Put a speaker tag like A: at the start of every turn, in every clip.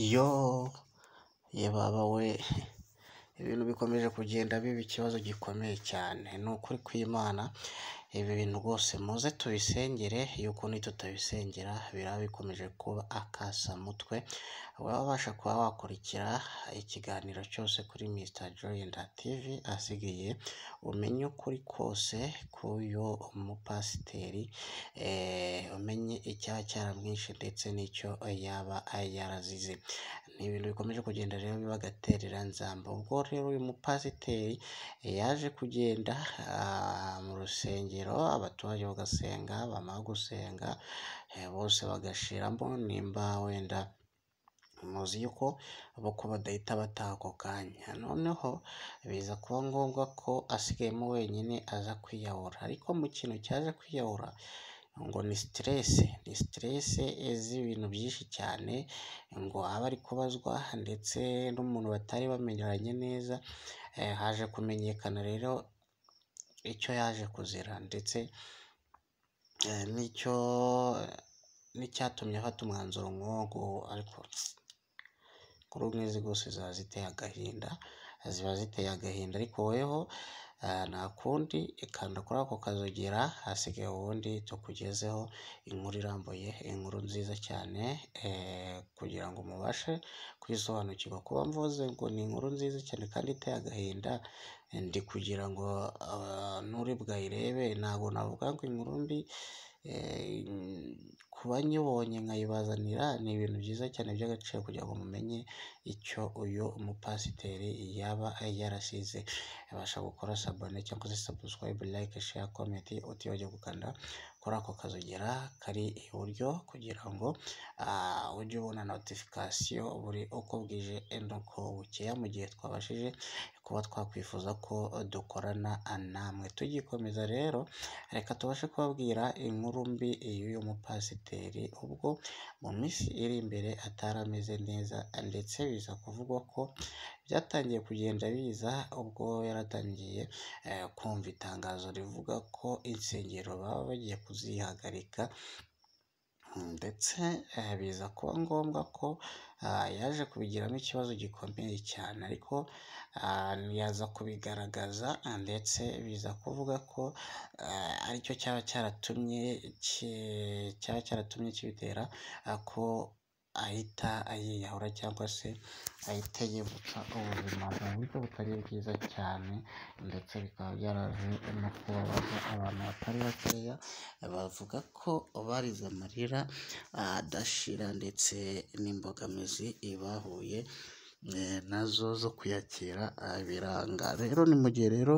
A: Yoo! Ye baba we! Ibintu bikomeje kugenda biba ikibazo gikomeye cyane. Ni ukuri kw'Imana, ibi bintu rwose muze tubisengere, yuko nitutabisengera biraba bikomeje kuba akasamutwe, waba ubasha kuba wakurikira ikiganiro cyose kuri Mr Joyenda TV, hasigaye umenye ukuri kose k'uyu mupasiteri, eee, umenye icyaba cyaramwishe ndetse n'icyo yaba yarazize. Ni ibintu bikomeje kugenda rero biba agatereranzamba. Ubwo rero uyu mupasiteri yaje kugenda mu rusengero, abaturage bagasenga, bamara gusenga bose bagashiramo, nimba wenda muzi yuko bo ko badahita bataha ako kanya. Noneho biza kuba ngombwa ko asigayemo wenyine aza kwiyahura. Ariko mu kintu cyaje kwiyahura ngo ni siterese, ni siterese z'ibintu byinshi cyane, ngo abe ari kubazwa ndetse n'umuntu batari bamenyeranye neza, haje kumenyekana rero icyo yaje kuzira ndetse n'icyo n'icyatumye afata umwanzuro nk'uwo nguwo, ariko inkuru nk'izi rwose ziba ziteye agahinda, ziba ziteye agahinda, ariko weho nta kundi, kanda kuri ako kazogera, hasigaye ubundi tukugezeho inkuru irambuye, inkuru nziza cyane kugira ngo mubashe kuyisobanukirwa. Kuba mvuze ngo ni inkuru nziza cyane kandi iteye agahinda, ndi kugira ngo nuri bwayirebe ntabwo navuga ngo inkuru mbi, kuba nyibonye nkayibazanira ni ibintu byiza cyane by'agaciro kugira ngo mumenye icyo uyu mupasiteri yaba yarasize. Babasha gukora sabone cyangwa se sabusikarayibe, layike, sheya, komenti, utibagirwe gukanda kuri ako kazogera kari iburyo kugira ngo ujye ubona notifikasiyo buri uko bwije n'uko bukeye, mu gihe twabashije kuba twakwifuza ko dukorana namwe. Tugikomeza rero, reka tubashe kubabwira inkuru mbi y'uyu mupasiteri, ubwo mu minsi iri imbere atari ameze neza ndetse biza kuvugwa ko byatangiye kugenda biza ubwo yaratangiye kumva itangazo rivuga ko insengero baba bagiye kuzihagarika ndetse biza kuba ngombwa ko yaje kubigiramo ikibazo gikomeye cyane, ariko yaza kubigaragaza ndetse biza kuvuga ko aricyo cyaba cyaratumye cyaba cyaratumye kibitera ko ahita yiyahura cyangwa se ahita yivutsa ubuzima mu buryo butari bwiza cyane ndetse bikaba byaraje no kubabaza abantu batari bakeya, bavuga ko barize amarira adashira ndetse n'imbogamizi bahuye nazo zo kuyakira biranga. Rero ni mu gihe rero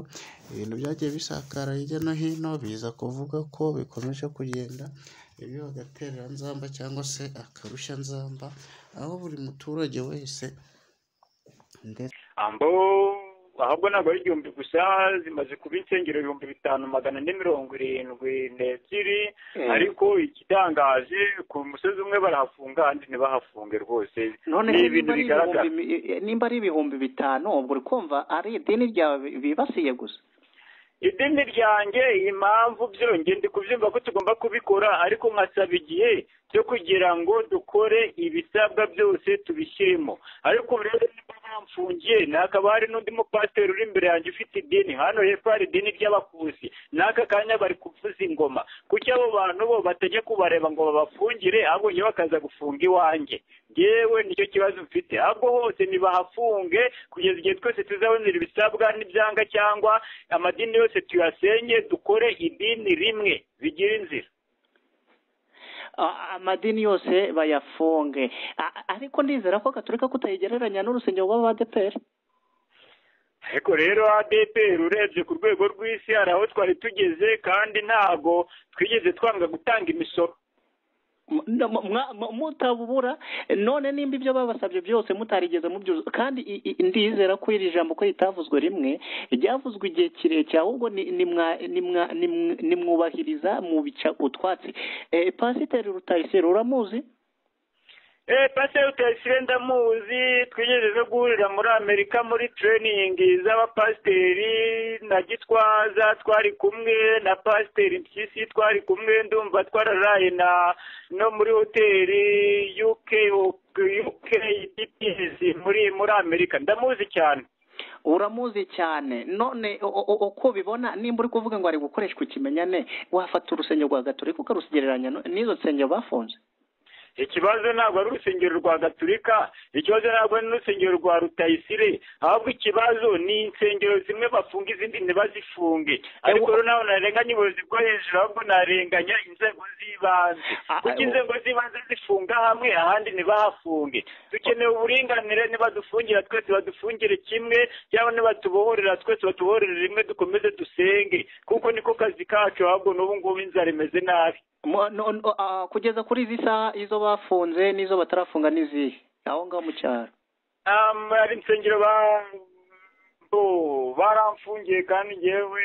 A: ibintu byagiye bisakara hirya no hino, biza kuvuga ko bikomeje kugenda biba agatereranzamba cyangwa se akarushanzamba, aho buri muturage wese
B: ahubwo ntabwo ari igihumbi gusa zimaze kuba insengero ibihumbi bitanu magana ane mirongo irindwi n'ebyiri, ariko igitangaje ku musozi umwe barahafunga ahandi ntibahafunge rwose,
C: none
B: ni
C: se
B: ibintu
C: niba ari
B: bigaragara
C: ibihumbi- nimba ari ibihumbi bitanu ubwo uri kumva ari idini ryawe bibasiye gusa
B: idini ryanjye impamvu byo njye ndi kubyumva ko tugomba kubikora ariko nkasaba igihe cyo kugira ngo dukore ibisabwa byose tubishyiremo ariko rero niba bamfungiye hakaba hari n'undi mupasiteri uri imbere yanjye ufite idini hano hepfo hari idini ry'abakuzi n'aka kanya bari kuvuza ingoma kuki abo bantu bo batajya kubareba ngo babafungire ahubwo njye bakaza gufunga iwanjye yewe nicyo kibazo mfite ahubwo hose ntibahafunge kugeza igihe twese tuzabonera ibisabwa n'ibyanga cyangwa amadini yose tuyasenye dukore idini rimwe bigira inzira
C: A- amadini yose bayafunge A- ariko ndizera ko gaturika kutayigereranya n'urusengero rw'abadeperi
B: ariko rero ADPR urebye ku rwego rw'isi hari aho twari tugeze kandi ntabwo twigeze twanga gutanga imisoro
C: M- m- mwa- m- mutabubura none nimba ibyo babasabye byose mutarigeze mubyuzuza kandi i- i- ndizera ko iri jambo ko ritavuzwe rimwe ryavuzwe igihe kirekire ahubwo ni- nimwa- nimwa- nimw- nimwubahiriza mu bica utwatsi Eh, pasiteri rutayisire uramuzi
B: eee pasiteri utayisire ndamuzi twigeze nagejeje no guhurira muri amerika muri tereyiningi z'abapasiteri na gitwaza twari kumwe na pasiteri mpyisi twari kumwe ndumva twararaye na no muri hoteli uk uk muri muri amerika ndamuzi cyane
C: uramuzi cyane none uko bibona nimba uri kuvuga ngo ari gukoreshwa ikimenyane wafata urusengero rwa gaturika ukarusigereranya n'izo nsengero bafunze
B: ikibazo ntabwo ari urusengero rwa gaturika ikibazo ntabwo ari n'urusengero rwa rutayisire ahubwo ikibazo ni insengero zimwe bafunga izindi ntibazifunge ariko rero nawe narenganya ubuyobozi bwo hejuru ahubwo narenganya inzego z'ibanze kuko inzego z'ibanze zifunga hamwe ahandi ntibahafunge dukeneye uburinganire nibadufungira twese badufungire kimwe cyangwa nibatubohorera twese batubohorere rimwe dukomeze dusenge kuko niko kazi kacu ahubwo n'ubu ngubu inzara imeze nabi
C: kugeza kuri izi saha izo bafunze n'izo batarafunga n'izihe aho ngaho mu cyaro
B: hari insengero baramfungiye kandi ngewe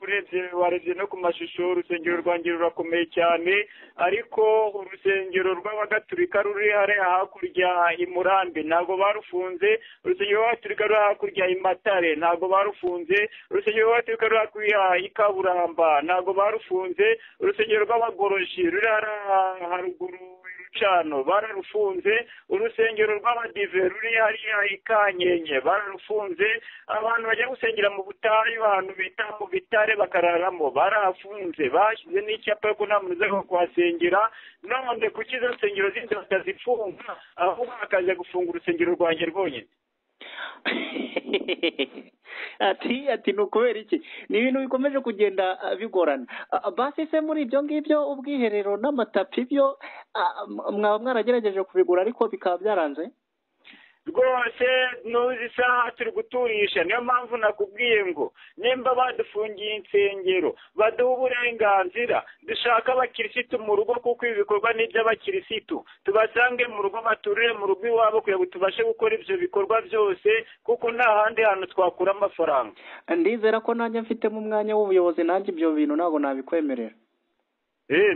B: urebye warebye no ku mashusho urusengero rwanjye rurakomeye cyane ariko urusengero rw'abagaturika ruri hariya hakurya i murambi ntabwo barufunze urusengero rw'abaturika ruri hakurya i matare ntabwo barufunze urusengero rw'abaturika ruri hakurya i kaburamba ntabwo barufunze urusengero rw'abagoroshi ruri hariya haruguru cano bararufunze urusengero rw'abadive ruri hariya i kanyenye bararufunze abantu bajya gusengera mu butayu ahantu bita mu bitare bakararamo barahafunze bashyize n'icyapa ko nta muntu uza kuhasengera none kuki izo nsengero zindi batazifunga ahubwo bakajya gufunga urusengero rwanjye rwonyine
C: ati ati ni ukubera iki ni ibintu bikomeje kugenda bigorana basi se muri ibyo ngibyo ubwiherero n'amatapi byo mwaba mwaragerageje kubigura ariko bikaba byaranze
B: rwose n'uzi isaha turi guturisha niyo mpamvu nakubwiye ngo nimba badufungiye insengero baduha uburenganzira dushaka abakirisitu mu rugo kuko ibi bikorwa ni iby'abakirisitu tubasange mu rugo baturire mu rugo iwabo kugira ngo tubashe gukora ibyo bikorwa byose kuko nta handi hantu twakura amafaranga
C: ndizera ko nanjye mfitemo umwanya w'ubuyobozi nanjye ibyo bintu ntabwo nabikwemerera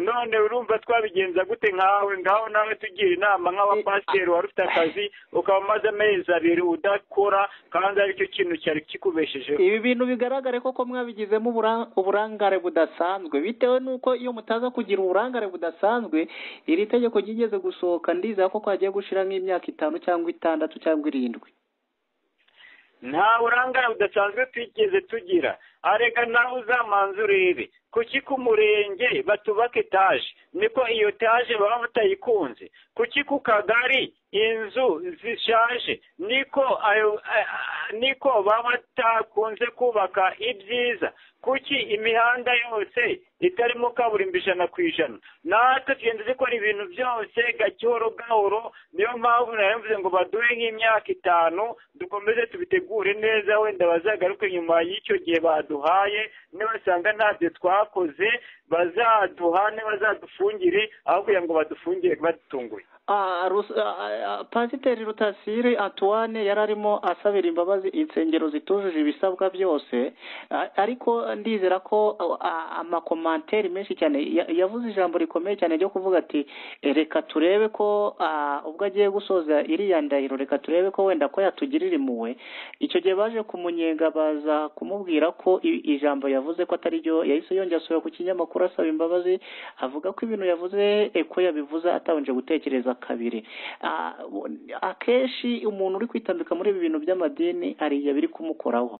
B: none urumva twabigenza gute nkawe ngaho nawe tugira inama nk'abapasiteri wari ufite akazi ukaba umaze amezi abiri udakora kandi aricyo kintu cyari kikubeshejeho
C: ibi bintu bigaragare koko mwabigizemo uburangare budasanzwe bitewe n'uko iyo mutaza kugira uburangare budasanzwe iri tegeko ryigeze gusohoka ndizera ko kwagiye gushira nk'imyaka itanu cyangwa itandatu cyangwa irindwi
B: nta burangare budasanzwe twigeze tugira arega nawe uzamanza urebe kuki ku murenge batubaka etaje niko iyo etaje baba batayikunze kuki ku kagari inzu zishaje niko niko baba batakunze kubaka ibyiza kuki imihanda yose itarimo kaburimbo ijana ku ijana natwe tugenda dukora ibintu byose gahoro gahoro niyo mpamvu mvuze ngo baduhe nk'imyaka itanu dukomeze tubitegure neza wenda bazagaruke nyuma y'icyo gihe baduhaye nibasanga ntabyo twakoze bazaduha ntibazadufungire aho kugira ngo badufungire badutunguye
C: pasiteri rutasire atuwane yari arimo asabira imbabazi insengero zitujuje ibisabwa byose ariko ndizera ko amakomanteri menshi cyane yavuze ijambo rikomeye cyane ryo kuvuga ati reka turebe ko ubwo agiye gusoza iriya ndahiro reka turebe ko wenda ko yatugirira impuhwe icyo gihe baje kumunyenga baza kumubwira ko ijambo yavuze ko atari ryo yahise yongera asubira ku kinyamakuru asaba imbabazi avuga ko ibintu yavuze ko yabivuze atabanje gutekereza kabiri akenshi umuntu uri kwitambika muri ibi bintu by'amadini hari igihe biri kumukoraho